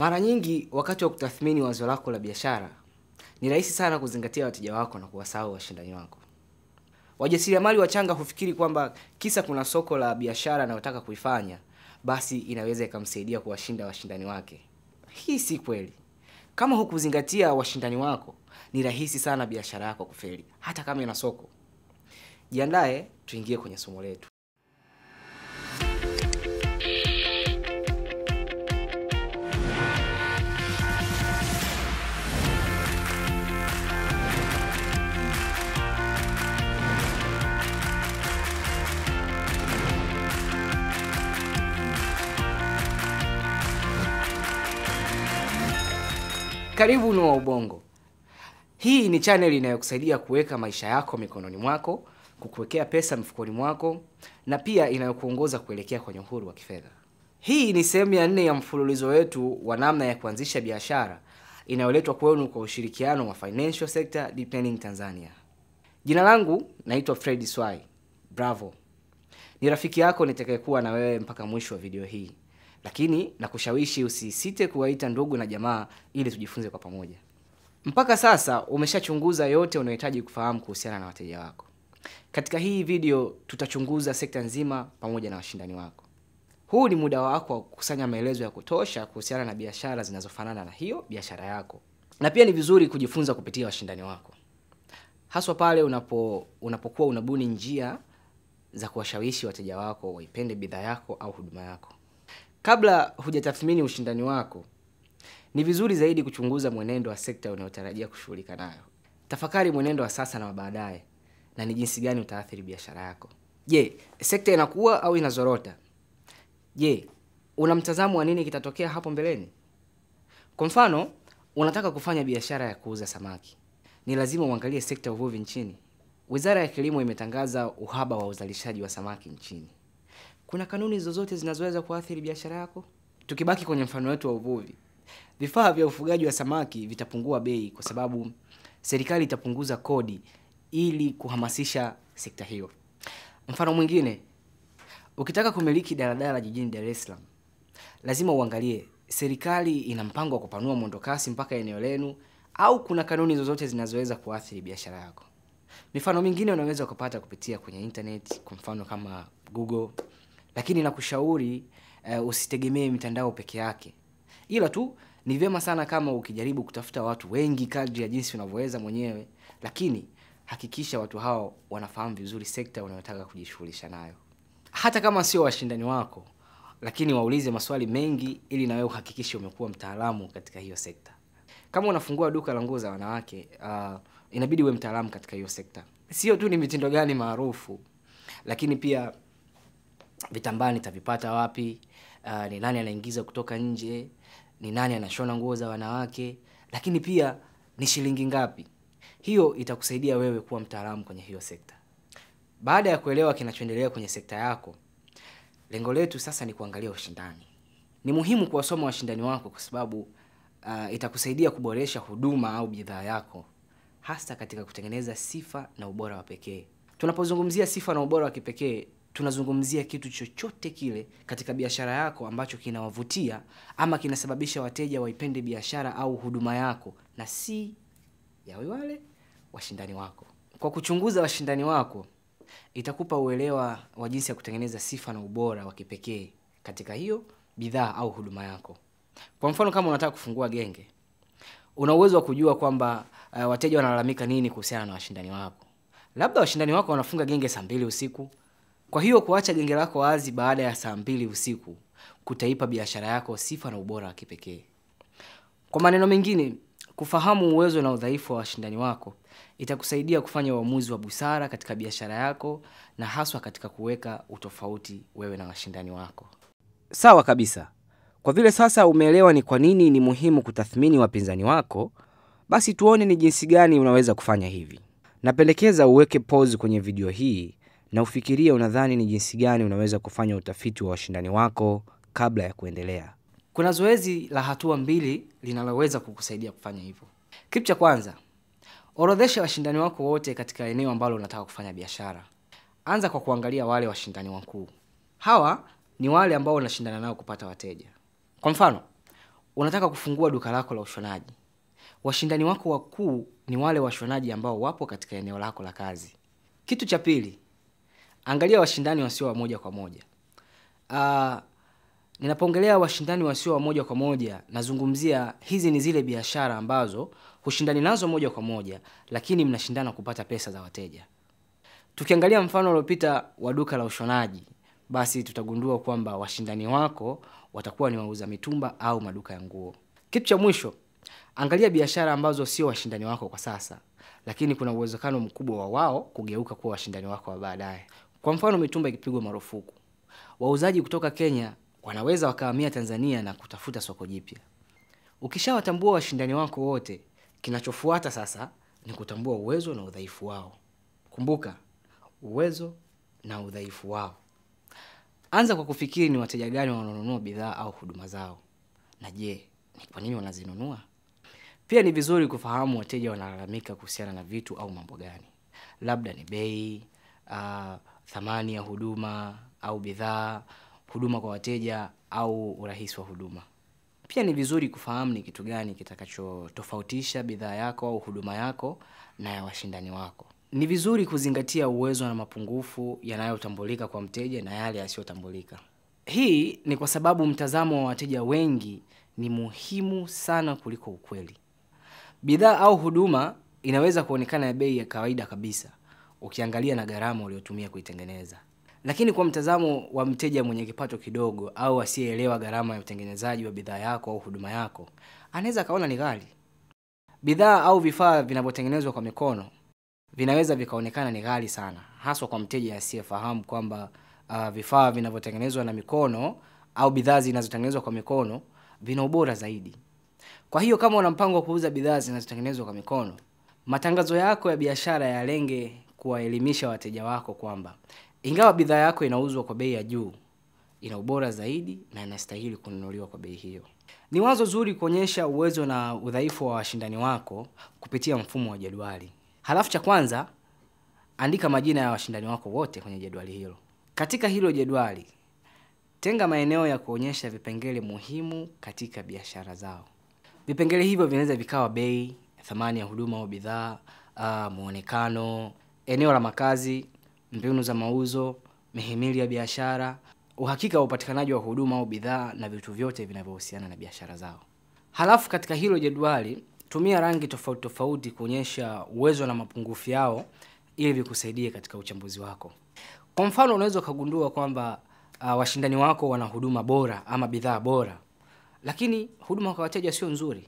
Mara nyingi wakati wa kutathmini wazo lako la biashara, ni rahisi sana kuzingatia wateja wako na kuwasahau washindani wako. Wajasiriamali wachanga hufikiri kwamba kisa kuna soko la biashara anayotaka kuifanya, basi inaweza ikamsaidia kuwashinda washindani wake. Hii si kweli. Kama hukuzingatia washindani wako, ni rahisi sana biashara yako kufeli, hata kama ina soko. Jiandae, tuingie kwenye somo letu. Karibu Noah Ubongo. Hii ni channel inayokusaidia kuweka maisha yako mikononi mwako, kukuwekea pesa mfukoni mwako na pia inayokuongoza kuelekea kwenye uhuru wa kifedha. Hii ni sehemu ya nne ya mfululizo wetu wa namna ya kuanzisha biashara inayoletwa kwenu kwa ushirikiano wa Financial Sector Deepening Tanzania. Jina langu naitwa Fred Swai. Bravo. Ni rafiki yako nitakayekuwa na wewe mpaka mwisho wa video hii lakini nakushawishi usisite kuwaita ndugu na jamaa ili tujifunze kwa pamoja. Mpaka sasa umeshachunguza yote unayohitaji kufahamu kuhusiana na wateja wako. Katika hii video tutachunguza sekta nzima pamoja na washindani wako. Huu ni muda wako wa kukusanya maelezo ya kutosha kuhusiana na biashara zinazofanana na hiyo biashara yako, na pia ni vizuri kujifunza kupitia washindani wako, haswa pale unapo unapokuwa unabuni njia za kuwashawishi wateja wako waipende bidhaa yako au huduma yako. Kabla hujatathmini ushindani wako, ni vizuri zaidi kuchunguza mwenendo wa sekta unayotarajia kushughulika nayo. Tafakari mwenendo wa sasa na wa baadaye, na ni jinsi gani utaathiri biashara yako. Je, sekta inakuwa au inazorota? Je, una mtazamo wa nini kitatokea hapo mbeleni? Kwa mfano, unataka kufanya biashara ya kuuza samaki, ni lazima uangalie sekta ya uvuvi nchini. Wizara ya Kilimo imetangaza uhaba wa uzalishaji wa samaki nchini. Kuna kanuni zozote zinazoweza kuathiri biashara yako? Tukibaki kwenye mfano wetu wa uvuvi, vifaa vya ufugaji wa samaki vitapungua bei kwa sababu serikali itapunguza kodi ili kuhamasisha sekta hiyo. Mfano mwingine, ukitaka kumiliki daladala jijini Dar es Salaam, lazima uangalie serikali ina mpango wa kupanua mwendokasi mpaka eneo lenu au kuna kanuni zozote zinazoweza kuathiri biashara yako. Mifano mingine unaweza ukapata kupitia kwenye internet, kwa mfano kama Google lakini nakushauri uh, usitegemee mitandao peke yake, ila tu ni vyema sana kama ukijaribu kutafuta watu wengi kadri ya jinsi unavyoweza mwenyewe, lakini hakikisha watu hao wanafahamu vizuri sekta unayotaka kujishughulisha nayo, hata kama sio washindani wako, lakini waulize maswali mengi ili na wewe uhakikishe umekuwa mtaalamu katika hiyo sekta. Kama unafungua duka la nguo za wanawake, uh, inabidi uwe mtaalamu katika hiyo sekta. Sio tu ni mitindo gani maarufu, lakini pia vitambaa nitavipata wapi? Uh, ni nani anaingiza kutoka nje? Ni nani anashona nguo za wanawake? Lakini pia ni shilingi ngapi? Hiyo itakusaidia wewe kuwa mtaalamu kwenye hiyo sekta. Baada ya kuelewa kinachoendelea kwenye sekta yako, lengo letu sasa ni kuangalia ushindani. Ni muhimu kuwasoma washindani wako kwa sababu uh, itakusaidia kuboresha huduma au bidhaa yako, hasa katika kutengeneza sifa na ubora wa pekee. Tunapozungumzia sifa na ubora wa kipekee tunazungumzia kitu chochote kile katika biashara yako ambacho kinawavutia ama kinasababisha wateja waipende biashara au huduma yako na si ya wale washindani wako. Kwa kuchunguza washindani wako, itakupa uelewa wa jinsi ya kutengeneza sifa na ubora wa kipekee katika hiyo bidhaa au huduma yako. Kwa mfano, kama unataka kufungua genge, una uwezo wa kujua kwamba uh, wateja wanalalamika nini kuhusiana na washindani wako. Labda washindani wako wanafunga genge saa mbili usiku kwa hiyo kuacha genge lako wazi baada ya saa mbili usiku kutaipa biashara yako sifa na ubora wa kipekee. Kwa maneno mengine, kufahamu uwezo na udhaifu wa washindani wako itakusaidia kufanya uamuzi wa busara katika biashara yako na haswa katika kuweka utofauti wewe na washindani wako. Sawa kabisa. Kwa vile sasa umeelewa ni kwa nini ni muhimu kutathmini wapinzani wako, basi tuone ni jinsi gani unaweza kufanya hivi. Napendekeza uweke pause kwenye video hii na ufikirie unadhani ni jinsi gani unaweza kufanya utafiti wa washindani wako kabla ya kuendelea. Kuna zoezi la hatua mbili linaloweza kukusaidia kufanya hivyo. Kitu cha kwanza, orodhesha washindani wako wote katika eneo ambalo unataka kufanya biashara. Anza kwa kuangalia wale washindani wakuu. Hawa ni wale ambao unashindana nao kupata wateja. Kwa mfano, unataka kufungua duka lako la ushonaji. Washindani wako wakuu ni wale washonaji ambao wapo katika eneo lako la kazi. Kitu cha pili, angalia washindani wasio wa moja kwa moja. Uh, ninapoongelea washindani wasio wa moja kwa moja, nazungumzia hizi ni zile biashara ambazo hushindani nazo moja kwa moja, lakini mnashindana kupata pesa za wateja. Tukiangalia mfano uliopita wa duka la ushonaji, basi tutagundua kwamba washindani wako watakuwa ni wauza mitumba au maduka ya nguo. Kitu cha mwisho, angalia biashara ambazo sio washindani wako kwa sasa, lakini kuna uwezekano mkubwa wa wao kugeuka kuwa washindani wako wa baadaye. Kwa mfano, mitumba ikipigwa marufuku, wauzaji kutoka Kenya wanaweza wakahamia Tanzania na kutafuta soko jipya. Ukishawatambua washindani wako wote, kinachofuata sasa ni kutambua uwezo na udhaifu wao. Kumbuka, uwezo na udhaifu wao. Anza kwa kufikiri ni wateja gani wanaonunua bidhaa au huduma zao, na je, ni kwa nini wanazinunua? Pia ni vizuri kufahamu wateja wanalalamika kuhusiana na vitu au mambo gani, labda ni bei, uh, thamani ya huduma au bidhaa, huduma kwa wateja au urahisi wa huduma. Pia ni vizuri kufahamu ni kitu gani kitakachotofautisha bidhaa yako au huduma yako na ya washindani wako. Ni vizuri kuzingatia uwezo na mapungufu yanayotambulika kwa mteja na yale yasiyotambulika. Hii ni kwa sababu mtazamo wa wateja wengi ni muhimu sana kuliko ukweli. Bidhaa au huduma inaweza kuonekana ya bei ya kawaida kabisa ukiangalia na gharama uliotumia kuitengeneza, lakini kwa mtazamo wa mteja mwenye kipato kidogo au asiyeelewa gharama ya utengenezaji wa bidhaa yako au huduma yako, anaweza akaona ni ghali. Bidhaa au vifaa vinavyotengenezwa kwa mikono vinaweza vikaonekana ni ghali sana, haswa kwa mteja asiyefahamu kwamba uh, vifaa vinavyotengenezwa na mikono au bidhaa zinazotengenezwa kwa mikono vina ubora zaidi. Kwa hiyo kama una mpango wa kuuza bidhaa zinazotengenezwa kwa mikono, matangazo yako ya biashara yalenge kuwaelimisha wateja wako kwamba ingawa bidhaa yako inauzwa kwa bei ya juu, ina ubora zaidi na inastahili kununuliwa kwa bei hiyo. Ni wazo zuri kuonyesha uwezo na udhaifu wa washindani wako kupitia mfumo wa jedwali. Halafu cha kwanza, andika majina ya washindani wako wote kwenye jedwali hilo. Katika hilo jedwali, tenga maeneo ya kuonyesha vipengele muhimu katika biashara zao. Vipengele hivyo vinaweza vikawa bei, thamani ya huduma au bidhaa, uh, muonekano, eneo la makazi, mbinu za mauzo, mihimili ya biashara, uhakika wa upatikanaji wa huduma au bidhaa na vitu vyote vinavyohusiana na biashara zao. Halafu katika hilo jedwali tumia rangi tofauti tofauti kuonyesha uwezo na mapungufu yao ili vikusaidie katika uchambuzi wako. Kwa mfano, unaweza ukagundua kwamba uh, washindani wako wana huduma bora ama bidhaa bora, lakini huduma kwa wateja sio nzuri.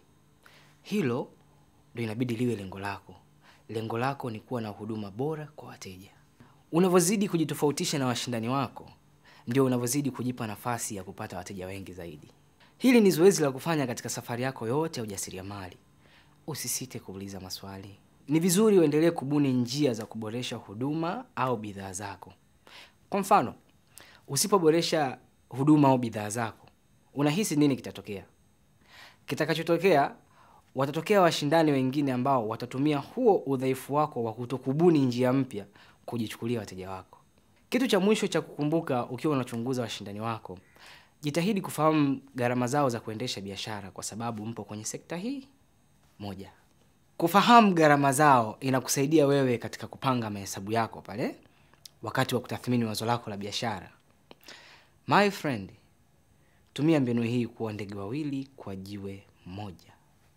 Hilo ndio inabidi liwe lengo lako. Lengo lako ni kuwa na huduma bora kwa wateja. Unavyozidi kujitofautisha na washindani wako, ndio unavyozidi kujipa nafasi ya kupata wateja wengi zaidi. Hili ni zoezi la kufanya katika safari yako yote ya ujasiriamali. Usisite kuuliza maswali. Ni vizuri uendelee kubuni njia za kuboresha huduma au bidhaa zako. Kwa mfano, usipoboresha huduma au bidhaa zako, unahisi nini kitatokea? Kitakachotokea, watatokea washindani wengine ambao watatumia huo udhaifu wako wa kutokubuni njia mpya kujichukulia wateja wako. Kitu cha mwisho cha kukumbuka ukiwa unachunguza washindani wako, jitahidi kufahamu gharama zao za kuendesha biashara, kwa sababu mpo kwenye sekta hii moja. Kufahamu gharama zao inakusaidia wewe katika kupanga mahesabu yako pale wakati wa kutathmini wazo lako la biashara. My friend, tumia mbinu hii kuwa ndege wawili kwa jiwe moja.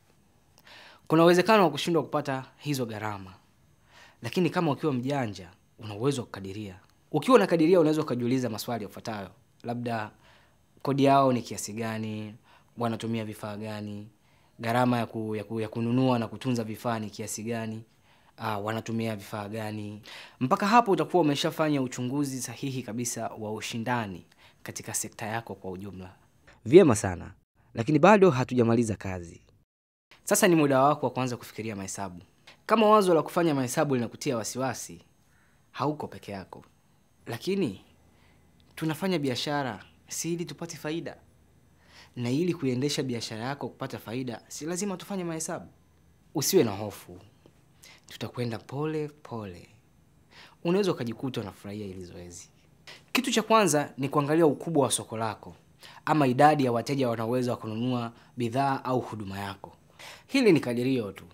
Kuna uwezekano wa kushindwa kupata hizo gharama, lakini kama ukiwa mjanja, una uwezo wa kukadiria. Ukiwa unakadiria, unaweza ukajiuliza maswali yafuatayo: labda kodi yao ni kiasi gani, wanatumia vifaa gani, gharama ya, ku, ya, ku, ya kununua na kutunza vifaa ni kiasi gani, uh, wanatumia vifaa gani. Mpaka hapo utakuwa umeshafanya uchunguzi sahihi kabisa wa ushindani katika sekta yako kwa ujumla. Vyema sana, lakini bado hatujamaliza kazi. Sasa ni muda wako wa kuanza kufikiria mahesabu. Kama wazo la kufanya mahesabu linakutia wasiwasi, hauko peke yako, lakini tunafanya biashara si ili tupate faida, na ili kuiendesha biashara yako kupata faida, si lazima tufanye mahesabu. Usiwe na hofu, tutakwenda pole pole. Unaweza ukajikuta unafurahia hili zoezi. Kitu cha kwanza ni kuangalia ukubwa wa soko lako. ama idadi ya wateja wanaoweza kununua bidhaa au huduma yako. Hili ni kadirio tu,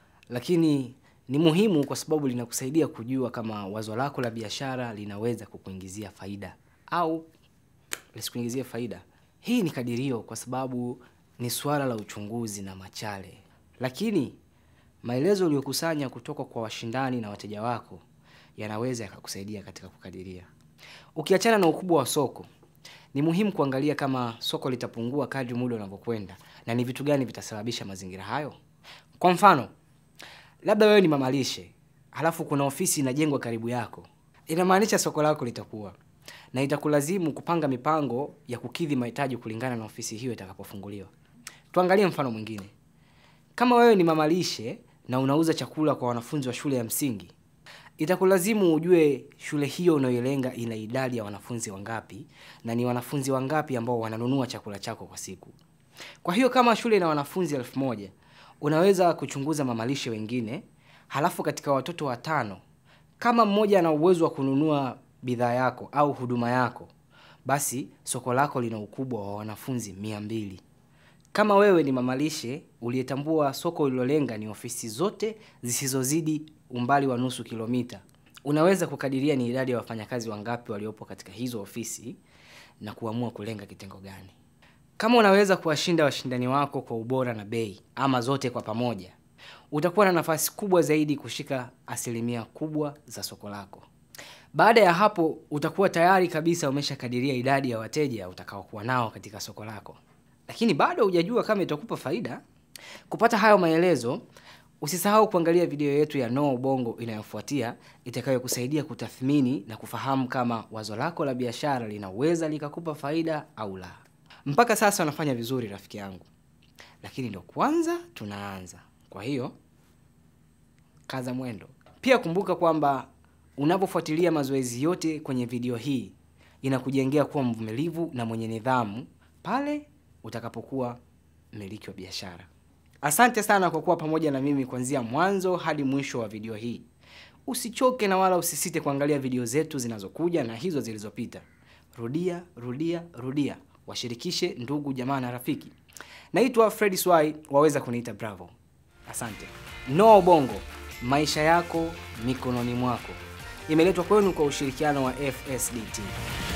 lakini ni muhimu kwa sababu linakusaidia kujua kama wazo lako la biashara linaweza kukuingizia faida au lisikuingizie faida. Hii ni kadirio kwa sababu ni suala la uchunguzi na machale, lakini maelezo uliyokusanya kutoka kwa washindani na wateja wako yanaweza yakakusaidia katika kukadiria. Ukiachana na ukubwa wa soko, ni muhimu kuangalia kama soko litapungua kadri muda unavyokwenda na ni vitu gani vitasababisha mazingira hayo. Kwa mfano, labda wewe ni mamalishe, halafu kuna ofisi inajengwa karibu yako, inamaanisha soko lako litakuwa na itakulazimu kupanga mipango ya kukidhi mahitaji kulingana na ofisi hiyo itakapofunguliwa. Tuangalie mfano mwingine. Kama wewe ni mamalishe na unauza chakula kwa wanafunzi wa shule ya msingi, itakulazimu ujue shule hiyo unayolenga ina idadi ya wanafunzi wangapi na ni wanafunzi wangapi ambao wananunua chakula chako kwa siku. Kwa hiyo kama shule ina wanafunzi elfu moja unaweza kuchunguza mamalishe wengine, halafu katika watoto watano, kama mmoja ana uwezo wa kununua bidhaa yako au huduma yako, basi soko lako lina ukubwa wa wanafunzi mia mbili. Kama wewe ni mamalishe uliyetambua soko ulilolenga ni ofisi zote zisizozidi umbali wa nusu kilomita, unaweza kukadiria ni idadi ya wafanyakazi wangapi waliopo katika hizo ofisi na kuamua kulenga kitengo gani. Kama unaweza kuwashinda washindani wako kwa ubora na bei, ama zote kwa pamoja, utakuwa na nafasi kubwa zaidi kushika asilimia kubwa za soko lako. Baada ya hapo, utakuwa tayari kabisa umeshakadiria idadi ya wateja utakaokuwa nao katika soko lako, lakini bado hujajua kama itakupa faida. Kupata hayo maelezo, usisahau kuangalia video yetu ya No Ubongo inayofuatia itakayokusaidia kutathmini na kufahamu kama wazo lako la biashara linaweza likakupa faida au la. Mpaka sasa unafanya vizuri rafiki yangu, lakini ndo kwanza tunaanza. Kwa hiyo kaza mwendo. Pia kumbuka kwamba unapofuatilia mazoezi yote kwenye video hii inakujengea kuwa mvumilivu na mwenye nidhamu pale utakapokuwa mmiliki wa biashara. Asante sana kwa kuwa pamoja na mimi kuanzia mwanzo hadi mwisho wa video hii. Usichoke na wala usisite kuangalia video zetu zinazokuja na hizo zilizopita. Rudia, rudia, rudia. Washirikishe ndugu, jamaa na rafiki. Naitwa Fred Swai, waweza kuniita Bravo. Asante. No Ubongo, maisha yako mikononi mwako, imeletwa kwenu kwa ushirikiano wa FSDT.